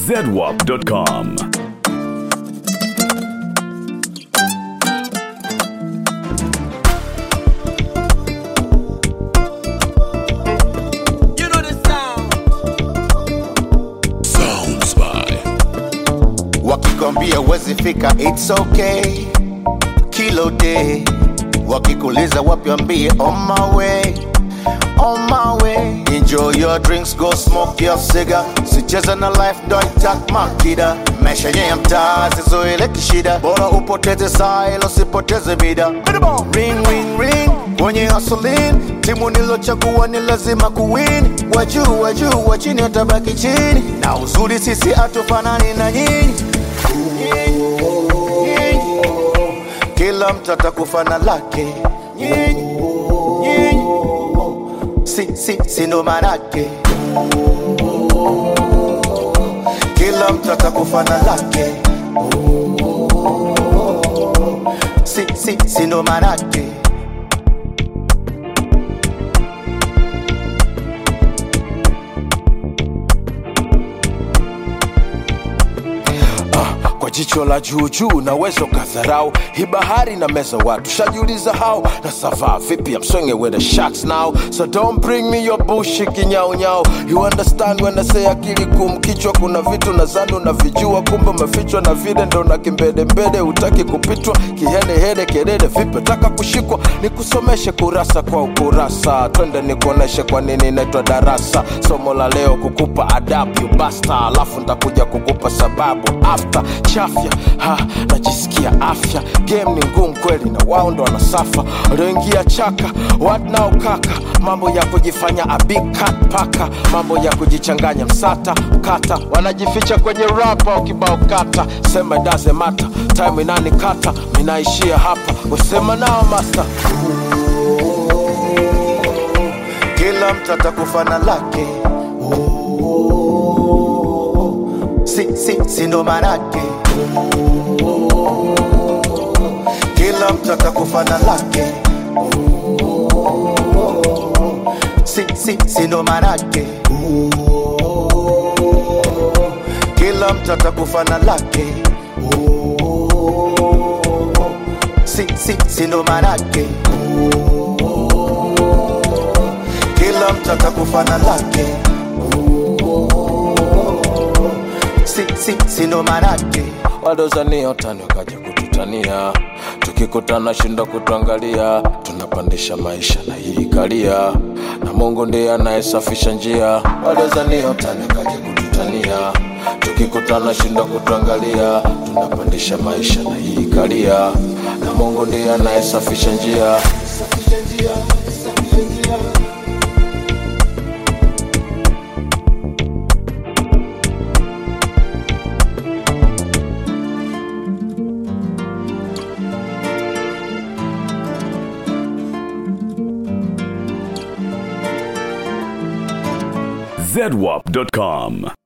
zedwap.com. You know the sound. Sounds by wakikwambia wezi fika it's okay kilo day wakikuliza wapi wambie on my way on my way enjoy your drinks go smoke your cigar sicheza na life ndo itak makida maisha yenye ya mtaa sizoele kishida bora upoteze saa ilo sipoteze mida ring ring ring kwenye asolin timu nilochagua ni lazima kuwin wajuu wajuu wa chini watabaki chini na uzuri sisi hatufanani na nyinyi kila mtu atakufa na lake Nyinyi, nyinyi. si, si, si ndo manake kila mtu atakufa na lake si, si, si ndo manake kwa jicho la juujuu naweza ukadharau hii bahari na meza watu shajiuliza hao na savaa vipi amswenge with the sharks now so don't bring me your bushi kinyaunyau you understand when I say akili kum kichwa kuna vitu nadhani unavijua kumbe umefichwa na vile ndo na kimbedembede hutaki kupitwa kihenehene kelele vipi taka kushikwa nikusomeshe kurasa kwa ukurasa twende nikuoneshe kwa nini inaitwa darasa somo la leo kukupa adabu you basta alafu ntakuja kukupa sababu after chafya ha najisikia afya game ni ngumu kweli na wao ndo wanasafa walioingia chaka what now kaka mambo ya kujifanya a big cat paka mambo ya kujichanganya msata kata wanajificha kwenye rapa ukibao kata sema it doesn't matter time inani kata minaishia hapa usema nao master kila mtu atakufa na lake si, si, si ndo manake kila mtu atakufa na lake si, si, si ndo manake kila mtu atakufa na lake si, si, si ndo manake kila mtu atakufa na lake si, si, si ndo manake wadozania utani wakaja kututania tukikutana shindo kutuangalia tunapandisha maisha na hii kalia na mungu ndiye anayesafisha njia wadozania utani wakaja kututania tukikutana shindo kutuangalia tunapandisha maisha na hii kalia na mungu ndiye anayesafisha njia zedwap.com.